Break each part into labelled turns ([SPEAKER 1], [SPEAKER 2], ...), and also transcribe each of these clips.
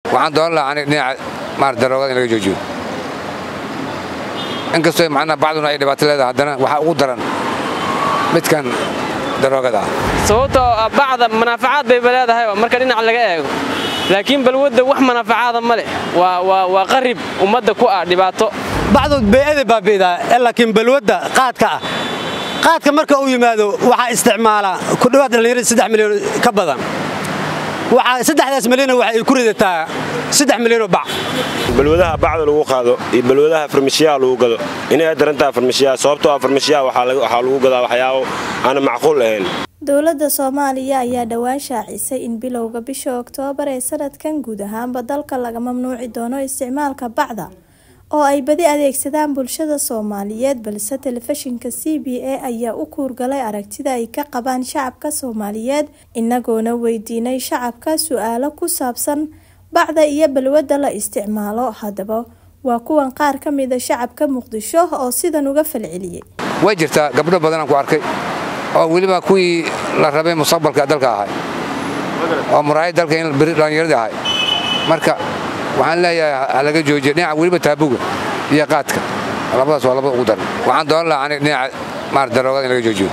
[SPEAKER 1] waxaan dooran lahaa aniga dhinaca maarata daroogada in laga joojiyo inkastoo macnaha bacduna ay dhibaato leedahay haddana waxaa ugu daran midkan daroogada ah
[SPEAKER 2] sababtoo ah bacda manaafacaad bayba leedahay marka dhinac laga eego laakiin balwadda wax manaafacaada ma leh waa qarib ummadda ku ah dhibaato
[SPEAKER 3] bacdood bee'ada baabi'daa laakiin balwadda qaadka ah qaadka marka uu yimaado waxaa isticmaala ku dhowaad dhallinyarada saddex milyan ka badan waxaa saddexdaas milyan waxa ay ku ridataa saddex milyanoo bac
[SPEAKER 4] balwadaha bacda lagu qaado iyo balwadaha farmashiyaha lagu gado inay darantaha farmashiyaha sababtoo ah farmashiyaha waxaa lagu gadaa waxyaabo aana macquul ahayn
[SPEAKER 5] dowladda soomaaliya ayaa dhowaan shaacisay in bilowga bisha oktoobar ee sanadkan guud ahaanba dalka laga mamnuuci doono isticmaalka bacda oo ay badi adeegsadaan bulshada soomaaliyeed balse telefishinka c b a ayaa u kuurgalay aragtida ay ka qabaan shacabka soomaaliyeed inagoona weydiinay shacabka su-aalo ku saabsan bacda iyo balwadda la isticmaalo haddaba waa kuwan qaar ka mida shacabka muqdisho oo sidan uga falceliyey
[SPEAKER 1] way jirtaa gabdho badanaan ku arkay oo weliba kuwii la rabay mustaqbalka dalka ahay oo muraayad dalka in beri dhallinyaradii ahay marka waxaan leeyahay ha laga joojiya dhinaca weliba taabuga iyo qaadka labadaas waa labada ugu daran waxaan dooran lahaa aniga dhinaca maarata daroogada in laga joojiyo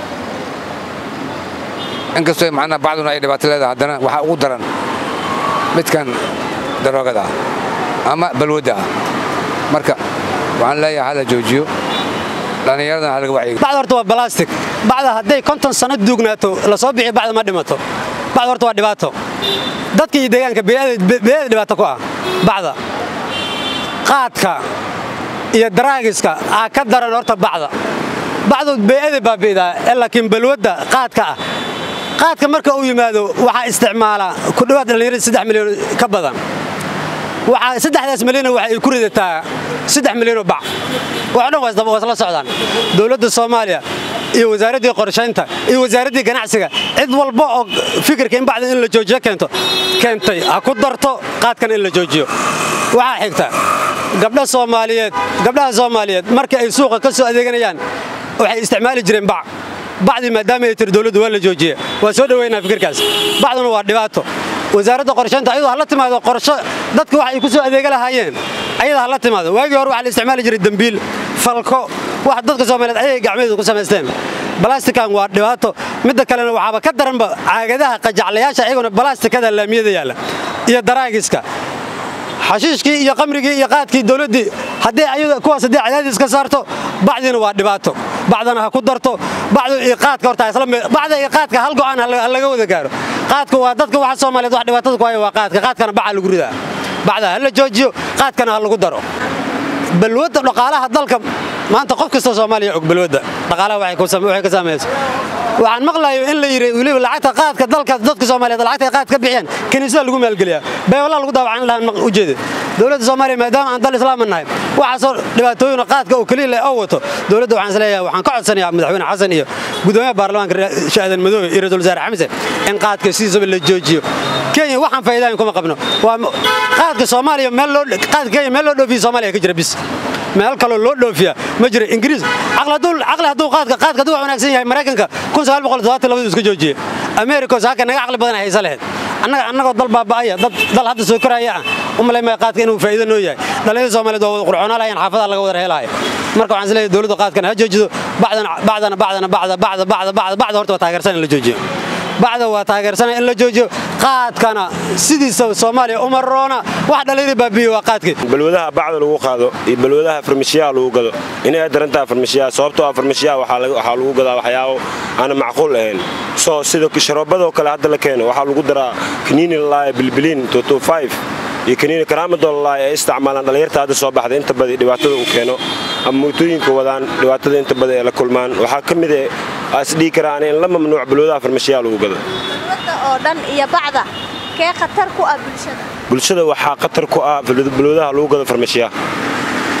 [SPEAKER 1] inkastoo macnaha bacduna ay dhibaato leedahay haddana waxaa ugu daran midkan daroogada ah ama balwadda ah marka waxaan leeyahay hala joojiyo dhallinyaradana ha laga wacyiga
[SPEAKER 3] bacda horta waa balastic bacda hadday konton sanno duugnaato la soo bixiyo bacda ma dhimato bacda horta waa dhibaato dadka iyo deegaanka bee'ada dhibaato ku ah bacda qaadka iyo daraagiska aa ka daran horta bacda bacdood bee'ada baabi'daa laakiin balwadda qaadka ah qaadka marka uu yimaado waxaa isticmaala ku dhowaad dhallinyarada saddex milyan ka badan waxaa saddexdaas milyan waxa ay ku ridataa saddex milyanoo bac wax dhan waa isla socdaan dowladda soomaaliya iyo wasaaraddii qorshaynta iyo wasaaraddii ganacsiga cid walba oo fikirka in bacda in la joojiyo keento keentay ha ku darto qaadkan in la joojiyo waxaa xigta gabdha soomaaliyeed gabdhaha soomaaliyeed markii ay suuqa ka soo adeeganayaan waxay isticmaali jireen bac bacdii maadaama ay tiri dowladdu waa la joojiye waa soo dhoweynaa fikirkaas bacduna waa dhibaato wasaaradda qorshaynta ayadoo hala timaado qorsho dadka wax ay ku soo adeega lahaayeen ayada hala timaado waagii hore waxaa la isticmaali jiray dembiil falko wax dadka soomaaliyeed ayay gacmeedu ku samaysteen balastikan waa dhibaato midda kalena waxaaba ka daranba caagadaha qajaclayaasha iyaguna balastikada laamiyada yaalla iyo daraagiska xashiishkii iyo qamrigii iyo qaadkii dowladdii haddii ayada kuwaas haddii cadaadis ka saarto bacdiina waa dhibaato bacdana ha ku darto bacdu iyo qaadka horta isla bacda iyo qaadka hal go'aan ha laga wada gaaro qaadku waa dadka waxa Soomaaliyeed wax dhibaatada ku haya waa qaadka qaadkana baca lagu ridaa bacda ha la joojiyo qaadkana ha lagu daro balwada dhaqaalaha dalka maanta qof kasta Soomaaliya og balwada dhaqaalaha waxay ku sameeyay ka sameeyay waxaan maqlayo in la yiri waliba lacagta qaadka dalka dadka Soomaaliyeed lacagta qaad ka bixiyaan kaniisada lagu maalgeliyaa bay walaa lagu daawacan lahaan u jeedo dowladda Soomaaliya maadaama aan dal islaam nahay waxa soo dhibaatooyin qaadka oo kaliya leh oo wato dowladda waxaan isleeyahay waxaan ka codsanayaa madaxweyne xasan iyo gudoomiyaha baarlamaanka shaadan madow iyo ra'iisul wasaare xamse in qaadka sidiisaba la joojiyo kenya waxaan faa'iidooyin kuma qabno waa qaadka Soomaaliya meel loo qaadka kenya meel loo dhoofiyo Soomaaliya ka jira bis meel kale loo dhoofiya ma jira ingiriis aqla dul aqla haduu qaadka qaadka haduu wanaagsan yahay mareykanka 1972 iska joojiye america saaka naga aqli badan haysa lahayd annaga annagoo dal baaba'aya dad dal hadda soo koraya ah umalay ma qaadka inuu faa'iido noo yahay dhalinyarada Soomaaliyeed waa wada qurxoonaa lahayn xaafadaha laga wada helayo marka waxaan isleeyahay dawladda qaadkan ha joojido bacdana bacdana bacdana bacda bacda bacda bacda bacda horta waa taageersan in la joojiyo bacda waa taageersan in la joojiyo qaadkana sidiisa Soomaaliya uma roona wax dhalinyarada baabiyo waa qaadkii
[SPEAKER 4] balwadaha bacda lagu qaado iyo balwadaha farmashiyaha lagu gado inay darantaha farmashiyaha sababtoo ah farmashiyaha waxaa lagu gadaa waxyaabo aana macquul ahayn soo sida sharoobadoo kale hadda la keeno waxaa lagu daraa kaniini lalaaya bilbiliin iyo kaniini karaamadoo lalaaya ay isticmaalaan dhallinyarta hadda soo baxda inta badi dhibaatada uu keeno ama mootooyinka wadaan dhibaatada inta badi ay la kulmaan waxaa ka mid ah isdhihi karaan in la mamnuuc balwadaha farmashiyaha lagu gado
[SPEAKER 5] oo dhan iyo bacda kee khatar ku ah bulshada
[SPEAKER 4] bulshada waxaa khatar ku ah balwadaha lagu gado farmashiyaha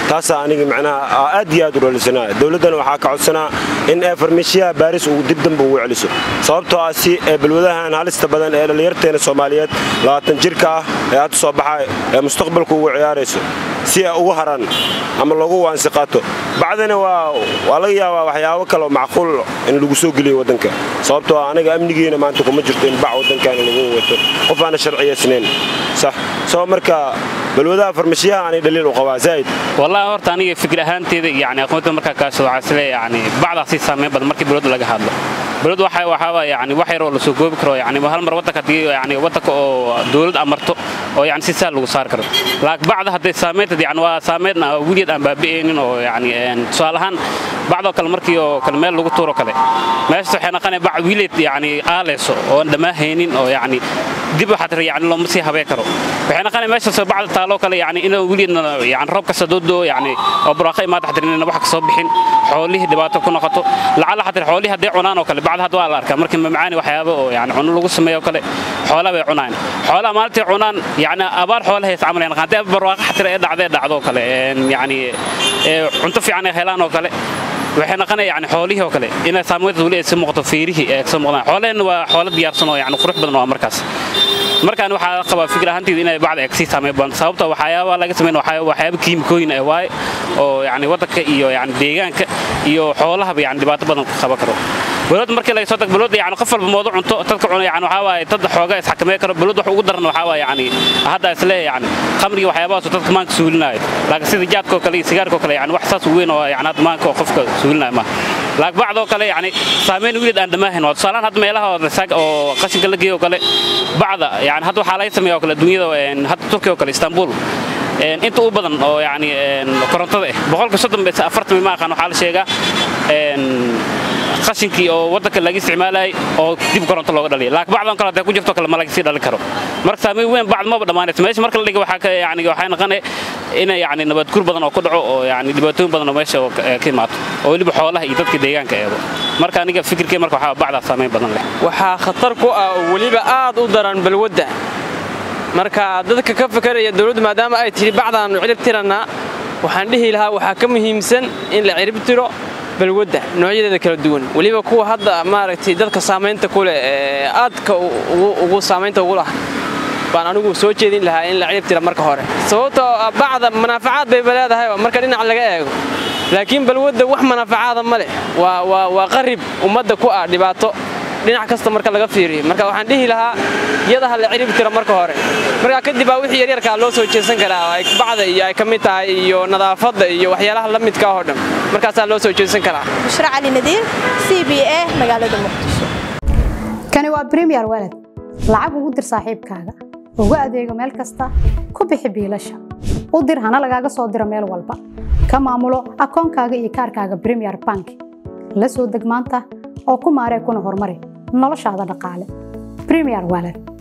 [SPEAKER 4] taasaa aniga macnaha aad iyo aad u dhalisanaa dowladdana waxaa ka codsanaa in ee farmashiyaha baaris uu dib dambe ugu celiso sababtoo ah si ee balwadahan halista badan ee dhallinyarteena soomaaliyeed labaatan jirka ah ee hadda soo baxa ee mustaqbalka ugu ciyaarayso si ay ugu haraan ama lagu waansi qaato bacdana waa laga yaabaa waxyaabo kaleoo macquul in lagu soo geliyo waddanka sababtoo ah anaga amnigiina maanta kuma jirto in bac waddankaana lagu wato qof aana sharciyaysnayn sax soo marka balwadaha farmashiyaha aanay dhaliil u qabaa zaa'id
[SPEAKER 6] wallahi horta aniga fikir ahaanteeda yani aqoonta markaa kaasoo waxaa isle yani bacdaasi saameyn badan markii balwada laga hadlo balwad waxa waxaa yani wax yar oo la soo goobi karo yani hal mar waddanka hadii yani waddanka oo dawlad amarto oo yani si saal lagu saari karo laakiin bacda hadday saameynteed yani waa saameyn weligeed aan baabi'aynin oo yani tusaale ahaan bacdoo kale markii oo kale meel lagu tuuro kale meeshas waxay naqanaya bac wiileed yani aaleyso oo aan dhammaahaynin oo yani dib waxaad yani looma sii habeen karo waxay naqanaya meeshaasoo bacda taaloo kale yani inuu weligeedna yani roob kasta doodoo yani oo buraaqa imaada xadirnina wax ka soo bixin xoolihii dhibaato ku noqoto lacala xatir xoolihii hadday cunaan oo kale bacda hadda waa la arkaa markii mamacaani waxyaaba oo yani cuno lagu sameeyo kale xoolaha bay cunaan xoolaha maalintii cunaan yani abaar xoolaha is camaleen haddii barwaaqa xatir ee dhacdee dhacdo kale yani cunto fiican ay helaan oo kale waxay naqanaya yani xoolihii oo kale inay saameynta weli ay sii muuqato fiirihii ay soo muuqdaan xoolaheenna waa xoolo diyaarsan oo yani qurux badan waa markaas markaan waxaa qabaa fikir ahaanteeda inay bacda ay kasii saameyn badan sababta waxyaaba laga sameyn waxyaaba kiimikooyin ah waaye oo yani waddanka iyo yani deegaanka iyo xoolahaba yani dhibaato badan ku qaban karo balwad markii laga soo tago balwad yani qof walba moodo cunto dadka cuna yani waxaa waaye dad xooga isxakameyn karo balwad wax ugu daran waxaa waaye yani hadda isle yani khamriga waxyaabahaasoo dadka maanka suulinaayo laakiin sida jaadkoo kale iyo sigaarkoo kale yani wax saas weyn oo yani hadda maanka oo qofka suulinaayo maaha laakiin bacdoo kale yani saameyn weligeed aan dhamaahayn waa tusaalaan hadda meelaha oo qashinka la geeyo oo kale bacda yani hadda waxaa laga sameeya oo kale dunyada hadda turkiya oo kale istanbul inta u badan oo yani korontada ah boqolka soddon bese afartan ma aqaan waxaa la sheegaa qashinkii oo waddanka laga isticmaalayay oo dib koronto looga dhaliya laakiin bacdan kale hadday ku jirto kale ma laga sii dhalin karo marka saameyn weyn bacd maba dhammaanayso meesha marka la dhiga waxaa ka yani waxay noqonay inay yani nabadguur badan oo ku dhaco oo yani dhibaatooyin badan oo meesha ka imaato oo weliba xoolaha iyo dadka deegaanka eego marka aniga fikirkee marka waxaa bacdaa saameyn badan leh
[SPEAKER 2] waxaa khatar ku ah oo weliba aad u daran balwadda marka dadka ka fakaraya dowladdu maadaama ay tidhi bacdaannu cirib tirannaa waxaan dhihi lahaa waxaa ka muhiimsan in la cirib tiro balwadda noocyadeeda kala duwan weliba kuwa hadda maaragtay dadka saamaynta ku leh ee aadka ugu saamaynta ugu lah baan anigu soo jeedin lahaa in la cirib tira marka hore sababtoo bacda manaafacaad bayba leedahay marka dhinac laga eego laakiin balwadda wax manaafacaada ma leh waa qarib ummadda ku ah dhibaato dhinac kasta marka laga fiiriyo marka waxaan dhihi lahaa iyada ha la cirib tira marka hore markaa kadib baa wixii yaryarkaa loo soo jeesan karaa bacda iyo ay ka mid tahay iyo nadaafadda iyo waxyaalaha la midka oo dhan markaasaa loo soo jeesan karaa
[SPEAKER 5] bushra cali nadiir c b a magaalada muqdisho
[SPEAKER 7] kani waa bremiyer walad lacag ugu dir saaxiibkaaga ugu adeego meel kasta ku bixi biilasha u dir hana lagaaga soo diro meel walba ka maamulo akoonkaaga iyo kaarkaaga bremiyer bank la soo deg maanta oo ku maaree kuna horumari noloshaada dhaqaale bremiyer walad